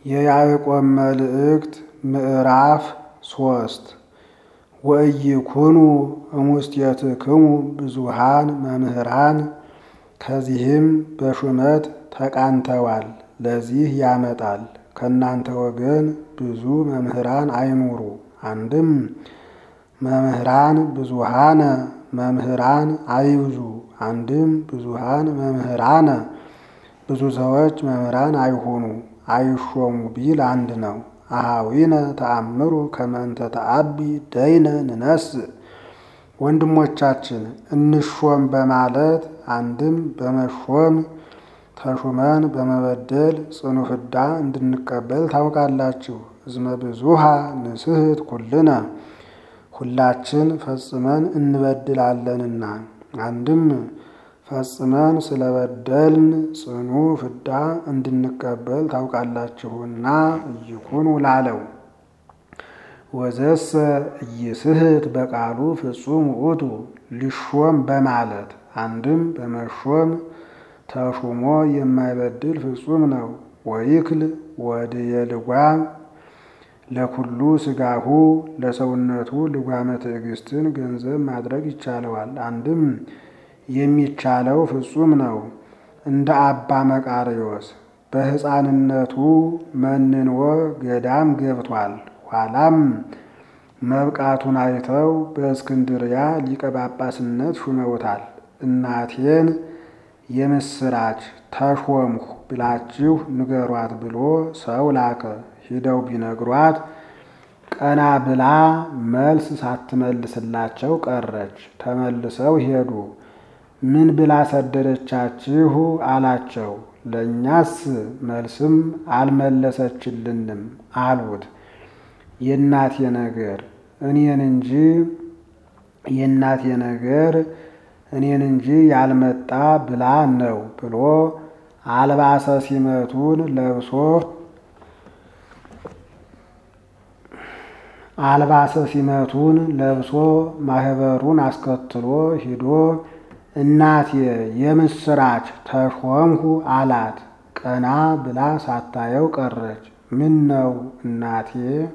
የያዕቆብ መልእክት ምዕራፍ ሶስት ወኢይኩኑ እሙስቴትክሙ ብዙኃን መምህራን ከዚህም በሹመት ተቃንተዋል። ለዚህ ያመጣል ከእናንተ ወገን ብዙ መምህራን አይኑሩ። አንድም መምህራን ብዙኃነ መምህራን አይብዙ። አንድም ብዙኃን መምህራነ ብዙ ሰዎች መምህራን አይሁኑ አይሾሙ ቢል አንድ ነው። አሃዊነ ተአምሩ ከመንተ ተአቢ ደይነ ንነስእ ወንድሞቻችን እንሾም በማለት አንድም በመሾም ተሹመን በመበደል ጽኑ ፍዳ እንድንቀበል ታውቃላችሁ። እስመ ብዙኃ ንስሕት ኩልነ ሁላችን ፈጽመን እንበድላለንና። አንድም ፈጽመን ስለበደልን ጽኑ ፍዳ እንድንቀበል ታውቃላችሁና ኢይኩኑ ላለው ወዘሰ ኢይስሕት በቃሉ ፍጹም ውእቱ ሊሾም በማለት አንድም በመሾም ተሹሞ የማይበድል ፍጹም ነው። ወይክል ወድየ ልጓም ለኩሉ ሥጋሁ ለሰውነቱ ልጓመ ትዕግስትን ገንዘብ ማድረግ ይቻለዋል። አንድም የሚቻለው ፍጹም ነው። እንደ አባ መቃርዮስ በሕፃንነቱ መንንወ ገዳም ገብቷል። ኋላም መብቃቱን አይተው በእስክንድርያ ሊቀ ጳጳስነት ሹመውታል። እናቴን የምስራች ተሾምሁ ብላችሁ ንገሯት ብሎ ሰው ላከ። ሂደው ቢነግሯት ቀና ብላ መልስ ሳትመልስላቸው ቀረች። ተመልሰው ሄዱ። ምን ብላ ሰደደቻችሁ አላቸው። ለእኛስ መልስም አልመለሰችልንም አሉት። የእናቴ ነገር እኔን እንጂ የእናቴ ነገር እኔን እንጂ ያልመጣ ብላ ነው ብሎ አልባሰ ሲመቱን ለብሶ አልባሰ ሲመቱን ለብሶ ማህበሩን አስከትሎ ሂዶ እናቴ የምስራች ተሾምሁ አላት። ቀና ብላ ሳታየው ቀረች። ምን ነው እናቴ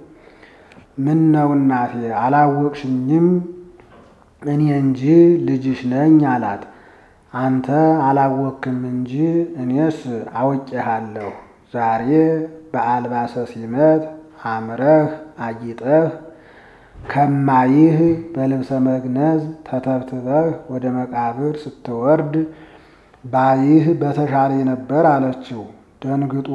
ምን ነው እናቴ አላወቅሽኝም? እኔ እንጂ ልጅሽ ነኝ አላት። አንተ አላወክም እንጂ እኔስ አውቄሃለሁ። ዛሬ በአልባሰ ሲመት አምረህ አጊጠህ ከማይህ በልብሰ መግነዝ ተተብትበህ ወደ መቃብር ስትወርድ ባይህ በተሻለ ነበር አለችው። ደንግጦ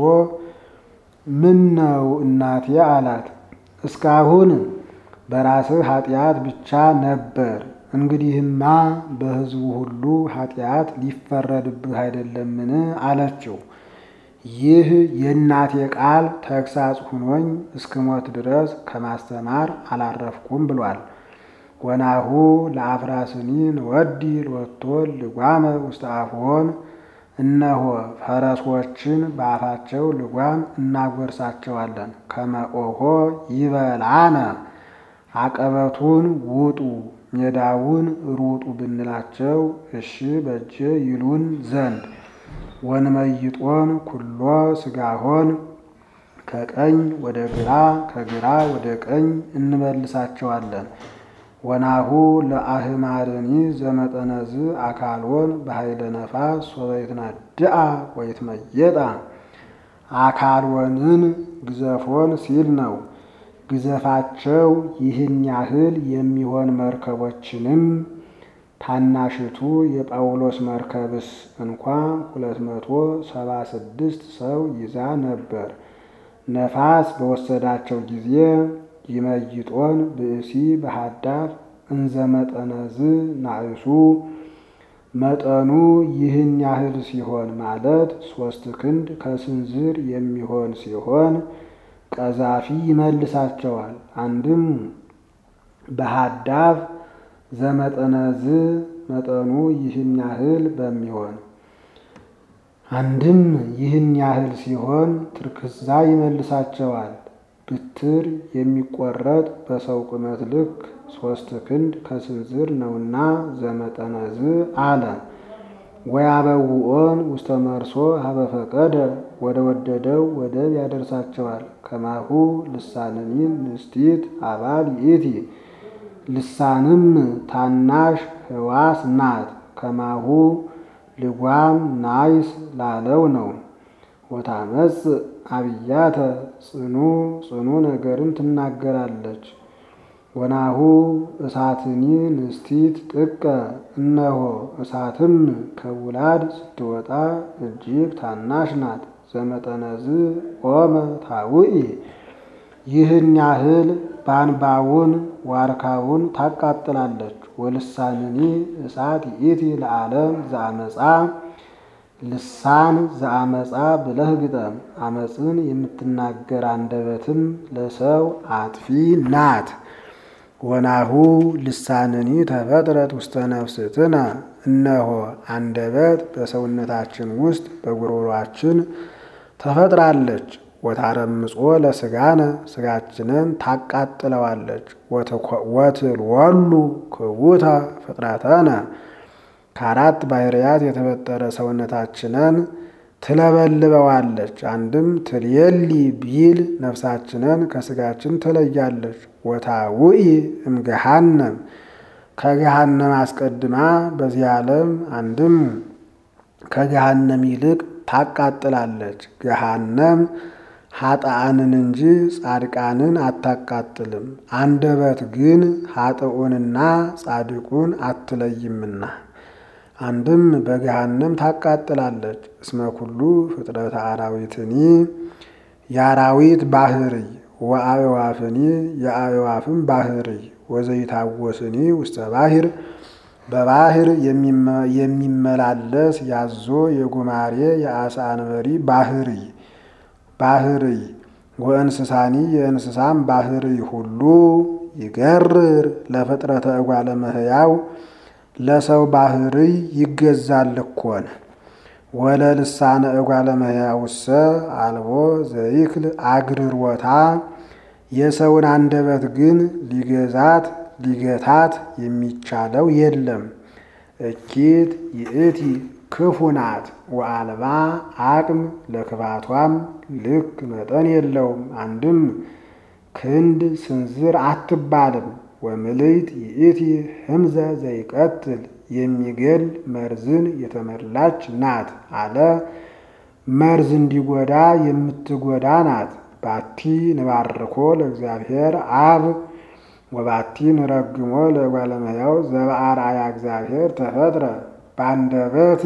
ምን ነው እናቴ አላት። እስካሁን በራስህ ኃጢአት ብቻ ነበር፣ እንግዲህማ በሕዝቡ ሁሉ ኃጢአት ሊፈረድብህ አይደለምን አለችው። ይህ የእናቴ ቃል ተግሳጽ ሁኖኝ እስክሞት ድረስ ከማስተማር አላረፍኩም ብሏል። ወናሁ ለአፍራስኒ ወዲ ሎቶ ልጓመ ውስተ አፍሆን እነሆ ፈረሶችን በአፋቸው ልጓም እናጎርሳቸዋለን። ከመኦሆ ይበላነ አቀበቱን ውጡ ሜዳውን ሩጡ ብንላቸው እሺ በጀ ይሉን ዘንድ ወንመይጦን ኩሎ ሥጋሆን ከቀኝ ወደ ግራ ከግራ ወደ ቀኝ እንመልሳቸዋለን። ወናሁ ለአህማርኒ ዘመጠነዝ አካሎን በኃይለ ነፋስ ሶበይትነድአ ወይትመየጣ አካልወንን ግዘፎን ሲል ነው። ግዘፋቸው ይህን ያህል የሚሆን መርከቦችንም ታናሽቱ የጳውሎስ መርከብስ እንኳ ሁለት መቶ ሰባ ስድስት ሰው ይዛ ነበር። ነፋስ በወሰዳቸው ጊዜ ይመይጦን ብእሲ በሃዳፍ እንዘ መጠነዝ ናእሱ መጠኑ ይህን ያህል ሲሆን ማለት ሶስት ክንድ ከስንዝር የሚሆን ሲሆን ቀዛፊ ይመልሳቸዋል። አንድም በሃዳፍ ዘመጠነዝ መጠኑ ይህን ያህል በሚሆን አንድም ይህን ያህል ሲሆን ትርክዛ ይመልሳቸዋል። ብትር የሚቆረጥ በሰው ቁመት ልክ ሶስት ክንድ ከስንዝር ነውና ዘመጠነዝ አለ። ወያበውኦን ውስተ መርሶ ሀበ ፈቀደ ወደ ወደደው ወደብ ያደርሳቸዋል። ከማሁ ልሳንኒ ንስቲት አባል ይእቲ ልሳንም ታናሽ ሕዋስ ናት። ከማሁ ልጓም ናይስ ላለው ነው። ወታመጽ አብያተ ጽኑ ጽኑ ነገርን ትናገራለች። ወናሁ እሳትኒ ንስቲት ጥቀ እነሆ እሳትም ከውላድ ስትወጣ እጅግ ታናሽ ናት። ዘመጠነዝ ኦመ ታውኢ ይህን ያህል ባንባውን ዋርካውን ታቃጥላለች። ወልሳንኒ እሳት ይእቲ ለዓለም ዘአመፃ ልሳን ዘአመፃ ብለህ ግጠም። አመፅን የምትናገር አንደበትም ለሰው አጥፊ ናት። ወናሁ ልሳንኒ ተፈጥረት ውስተ ነፍስትነ እነሆ አንደበት በሰውነታችን ውስጥ በጉሮሯችን ተፈጥራለች። ወታረምጾ ለስጋነ ስጋችንን ታቃጥለዋለች። ወትልወሉ ክቡተ ፍጥረተነ ከአራት ባህርያት የተፈጠረ ሰውነታችንን ትለበልበዋለች። አንድም ትልየሊ ቢል ነፍሳችንን ከስጋችን ትለያለች። ወታውኢ እምገሃነም ከገሃነም አስቀድማ በዚህ ዓለም አንድም ከገሃነም ይልቅ ታቃጥላለች። ገሃነም ኃጥአንን እንጂ ጻድቃንን አታቃጥልም። አንደበት ግን ኃጥኡንና ጻድቁን አትለይምና አንድም በገሃነም ታቃጥላለች። እስመ ኩሉ ፍጥረተ አራዊትኒ የአራዊት ባህርይ ወአዕዋፍኒ የአዕዋፍም ባህርይ ወዘይታወስኒ ውስተ ባሕር በባህር የሚመላለስ ያዞ የጉማሬ የአሳ አንበሪ ባህርይ ባህርይ ወእንስሳኒ የእንስሳም ባህርይ ሁሉ ይገርር ለፍጥረተ እጓለ እመሕያው ለሰው ባህርይ ይገዛል እኮን ወለልሳነ እጓለ እመሕያውሰ አልቦ ዘይክል አግርሮታ የሰውን አንደበት ግን ሊገዛት ሊገታት የሚቻለው የለም። እኪት ይእቲ ክፉ ናት ወአልባ አቅም ለክፋቷም ልክ መጠን የለውም። አንድም ክንድ ስንዝር አትባልም። ወምልይት ይእቲ ህምዘ ዘይቀትል የሚገል መርዝን የተመላች ናት አለ። መርዝ እንዲጎዳ የምትጎዳ ናት። ባቲ ንባርኮ ለእግዚአብሔር አብ ወባቲ ንረግሞ ለእጓለ እመሕያው ዘበአርአያ እግዚአብሔር ተፈጥረ በአንደበት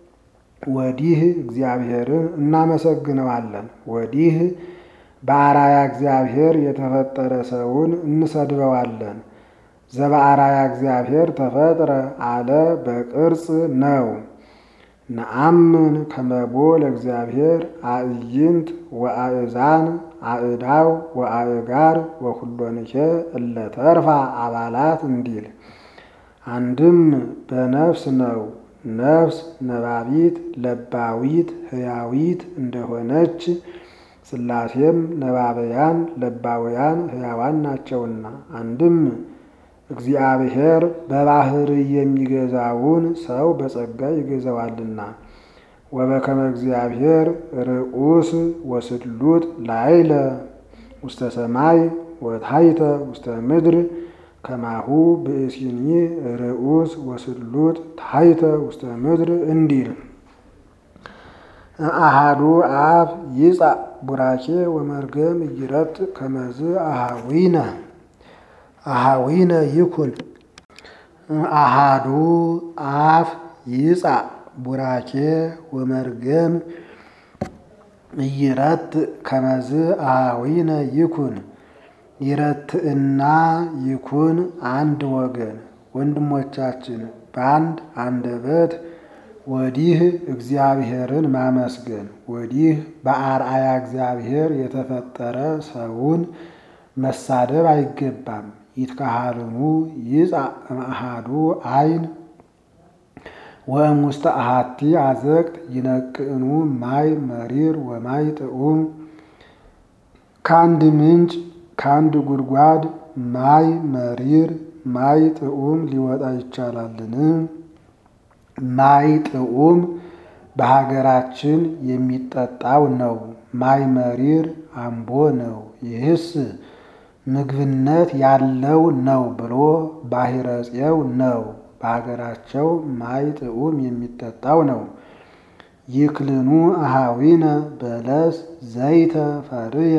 ወዲህ እግዚአብሔርን እናመሰግነዋለን፣ ወዲህ በአርአያ እግዚአብሔር የተፈጠረ ሰውን እንሰድበዋለን። ዘበአርአያ እግዚአብሔር ተፈጥረ አለ በቅርጽ ነው። ነአምን ከመቦ ለእግዚአብሔር አእይንት ወአእዛን አእዳው ወአእጋር ወኩሎንኬ እለተርፋ አባላት እንዲል አንድም በነፍስ ነው። ነፍስ ነባቢት ለባዊት ሕያዊት እንደሆነች ሥላሴም ነባበያን ለባውያን ሕያዋን ናቸውና አንድም እግዚአብሔር በባሕርይ የሚገዛውን ሰው በጸጋ ይገዛዋልና። ወበከመ እግዚአብሔር ርዑስ ወስሉጥ ላይለ ውስተ ሰማይ ወታሕተ ውስተ ምድር ከማሁ ብእሲኒ ርዑስ ወስሉጥ ታሕተ ውስተ ምድር እንዲል አሃዱ አብ ይጻእ ቡራኬ ወመርገም እይረት ከመዝ አሃዊነ አሃዊነ ይኩን አሃዱ አፍ ይጻእ ቡራኬ ወመርገም እይረት ከመዝ አሃዊነ ይኩን ይረትዕና ይኩን አንድ ወገን ወንድሞቻችን በአንድ አንደበት ወዲህ እግዚአብሔርን ማመስገን ወዲህ በአርአያ እግዚአብሔር የተፈጠረ ሰውን መሳደብ አይገባም። ይትካሃልሙ ይጻእ እምአሃዱ አይን ወእሙስተ አሃቲ አዘቅት ይነቅዕኑ ማይ መሪር ወማይ ጥዑም ከአንድ ምንጭ ከአንድ ጉድጓድ ማይ መሪር ማይ ጥዑም ሊወጣ ይቻላልን? ማይ ጥዑም በሀገራችን የሚጠጣው ነው። ማይ መሪር አምቦ ነው። ይህስ ምግብነት ያለው ነው ብሎ ባሕረፄው ነው። በሀገራቸው ማይ ጥዑም የሚጠጣው ነው። ይክልኑ አሃዊነ በለስ ዘይተ ፈርየ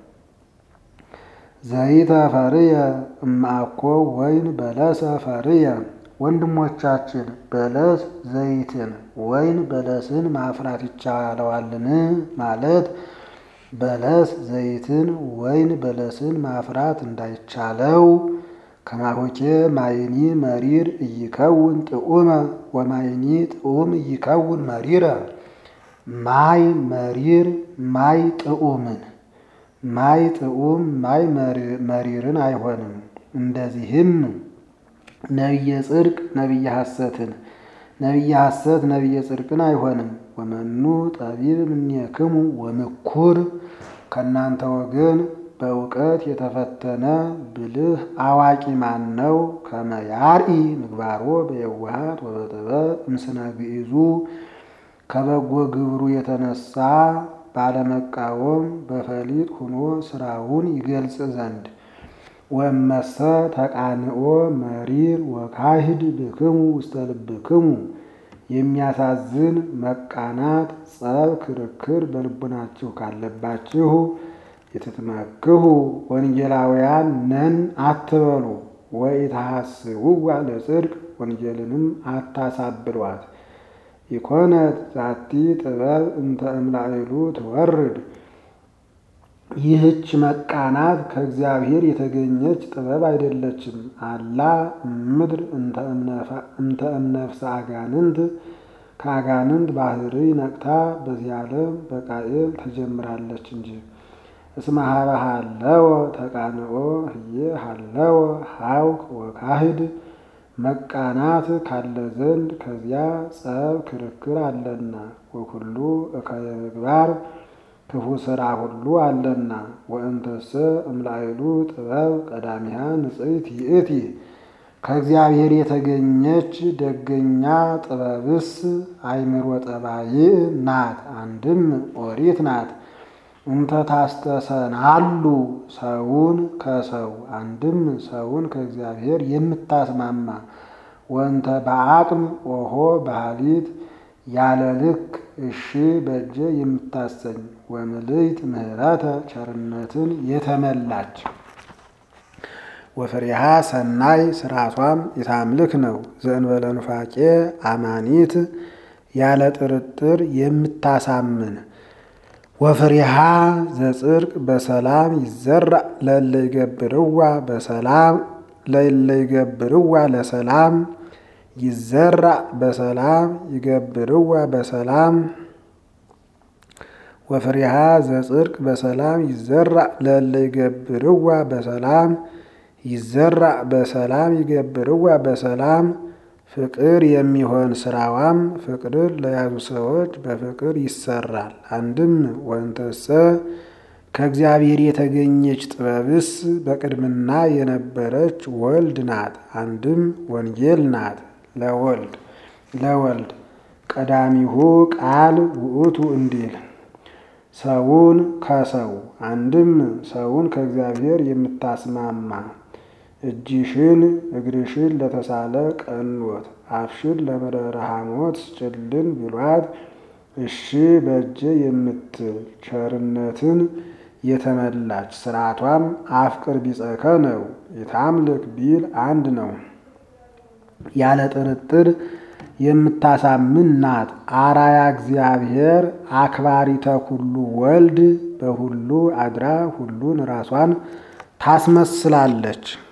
ዘይተ ፈርየ እማኮ ወይን በለሰ ፈርየ ወንድሞቻችን በለስ ዘይትን ወይን በለስን ማፍራት ይቻለዋልን? ማለት በለስ ዘይትን ወይን በለስን ማፍራት እንዳይቻለው ከማሆኬ ማይኒ መሪር እይከውን ጥዑመ ወማይኒ ጥዑም እይከውን መሪረ ማይ መሪር ማይ ጥዑምን ማይ ጥዑም ማይ መሪርን አይሆንም። እንደዚህም ነቢየ ጽድቅ ነቢየ ሐሰትን ነቢየ ሐሰት ነቢየ ጽድቅን አይሆንም። ወመኑ ጠቢብ እምኔክሙ ወምኩር ከእናንተ ወገን በእውቀት የተፈተነ ብልህ አዋቂ ማን ነው? ከመ ያርኢ ምግባሮ በየዋሃት ወበጥበብ እምስነ ግዕዙ ከበጎ ግብሩ የተነሳ ባለመቃወም በፈሊጥ ሆኖ ስራውን ይገልጽ ዘንድ ወመሰ ተቃንኦ መሪር ወካሂድ ብክሙ ውስተ ልብክሙ የሚያሳዝን መቃናት፣ ጸብ፣ ክርክር በልቡናችሁ ካለባችሁ የትትመክሁ ወንጌላውያን ነን አትበሉ። ወኢትሐስውዋ ለጽድቅ ወንጌልንም አታሳብሏት። ኢኮነት ዛቲ ጥበብ እንተ እምላዕሉ ትወርድ ይህች መቃናት ከእግዚአብሔር የተገኘች ጥበብ አይደለችም። አላ ምድር እንተ እምነፍሰ አጋንንት ከአጋንንት ባህሪ ነቅታ በዚህ ዓለም በቃየል ተጀምራለች እንጂ። እስመ ሀበ ሀለወ ተቃንኦ ህዬ ሀለወ ሀውክ ወካሂድ መቃናት ካለ ዘንድ ከዚያ ጸብ ክርክር አለና ወኩሉ እከየ ምግባር ክፉ ስራ ሁሉ አለና። ወእንተሰ እምላዕሉ ጥበብ ቀዳሚሃ ንጽሕት ይእቲ ከእግዚአብሔር የተገኘች ደገኛ ጥበብስ አይምሮ ጠባይ ናት፣ አንድም ኦሪት ናት። እንተ ታስተሰናሉ ሰውን ከሰው አንድም ሰውን ከእግዚአብሔር የምታስማማ ወንተ በአቅም ኦሆ ባህሊት ያለ ልክ እሺ በእጀ የምታሰኝ ወምልዕት ምህረተ ቸርነትን የተመላች ወፍሬሃ ሰናይ ስርዓቷም የታምልክ ነው። ዘእንበለ ኑፋቄ አማኒት ያለ ጥርጥር የምታሳምን ወፍሬሃ ዘጽድቅ በሰላም ይዘራእ ለእለ ይገብርዋ በሰላም ለእለ ይገብርዋ ለሰላም ይዘራእ በሰላም ይገብርዋ በሰላም ወፍሬሃ ዘጽድቅ በሰላም ይዘራእ ለእለ ይገብርዋ በሰላም ይዘራእ በሰላም ይገብርዋ በሰላም ፍቅር የሚሆን ስራዋም ፍቅርን ለያዙ ሰዎች በፍቅር ይሰራል። አንድም ወንተሰ ከእግዚአብሔር የተገኘች ጥበብስ በቅድምና የነበረች ወልድ ናት። አንድም ወንጌል ናት ለወልድ ለወልድ ቀዳሚሁ ቃል ውእቱ እንዲል ሰውን ከሰው አንድም ሰውን ከእግዚአብሔር የምታስማማ እጅሽን እግርሽን ለተሳለ ቀኖት አፍሽን ለመረረ ሐሞት ጭልን ቢሏት እሺ በእጀ የምትል ቸርነትን የተመላች ስርዓቷም አፍቅር ቢጸከ ነው። የታምልክ ቢል አንድ ነው። ያለ ጥርጥር የምታሳምን ናት። አራያ እግዚአብሔር አክባሪተ ኩሉ ወልድ በሁሉ አድራ ሁሉን ራሷን ታስመስላለች።